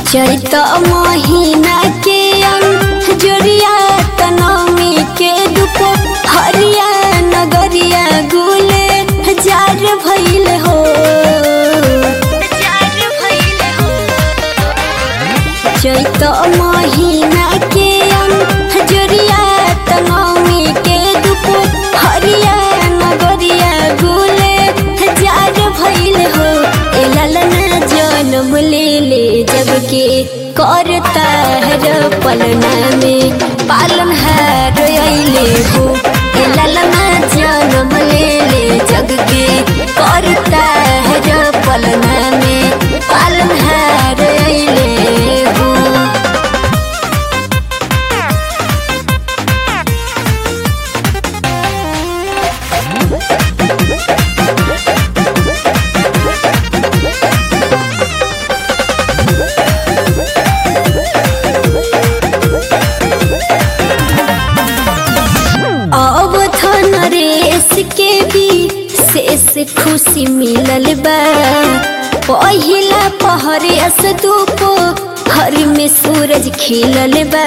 चैत महीना के अंजोरिया तनमी के दुप हरिया नगरिया गुले जार भइल हो चैत महीना के अंजोरिया तनमी के दुप हरिया नगरिया गुले जार भइल हो ए ललना जन्म ले ले जग के करता है पलना में पालन है रोइले हो ए ललना जन्म ले ले जग के करता है पलना में पालन है रोइले हो अब थन रेस के भी शेष खुशी मिलल बा पहिला पहरियस धूप हर में सूरज खिलल बा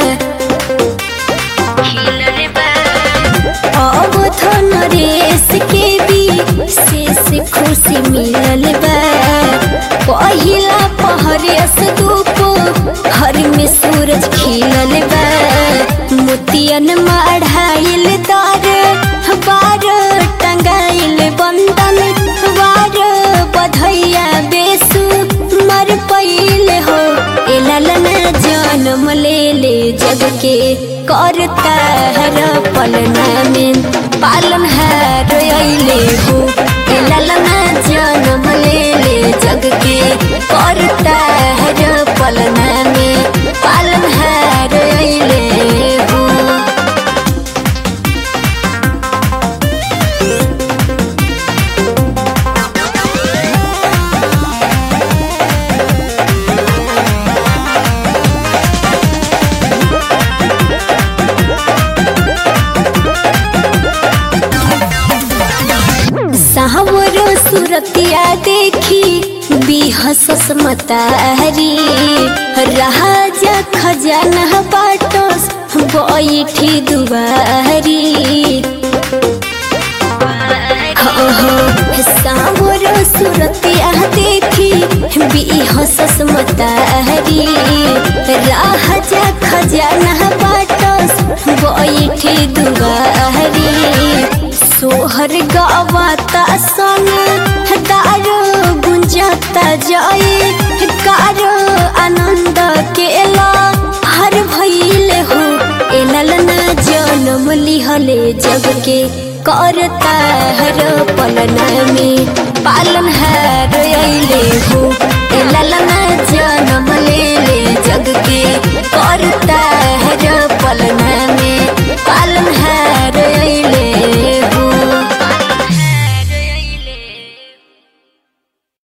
अब थन रेस के भी शेष खुशी मिलल बा पहिला पहरियस धूप हर में सूरज खिलल बा मोतियन मढ़ाइल तार बार टंगाइल बंदन बार बधैया बेसु मर पैल हो ए ललना जन्म ले ले जग के करता हर पलना में पालन है रोइले हो ए ललना जन्म ले ले जग के करता हर पलना में पालन है रोइले हो सावर सुरतिया देखी बिहसस मतारी राजा खजाना बाटस बैठी दुआरी हो हो सावर सुरतिया देखी बिहसस मतारी राजा खजाना बाटस बैठी दुआरी सोहर गावाता सन दारो गुंजाता जाए कारो आनंद केला हर भइल हो ए ललना जन्म लिहले जग के करता हर पलना में पालन है रोइले हो ए ललना जन्म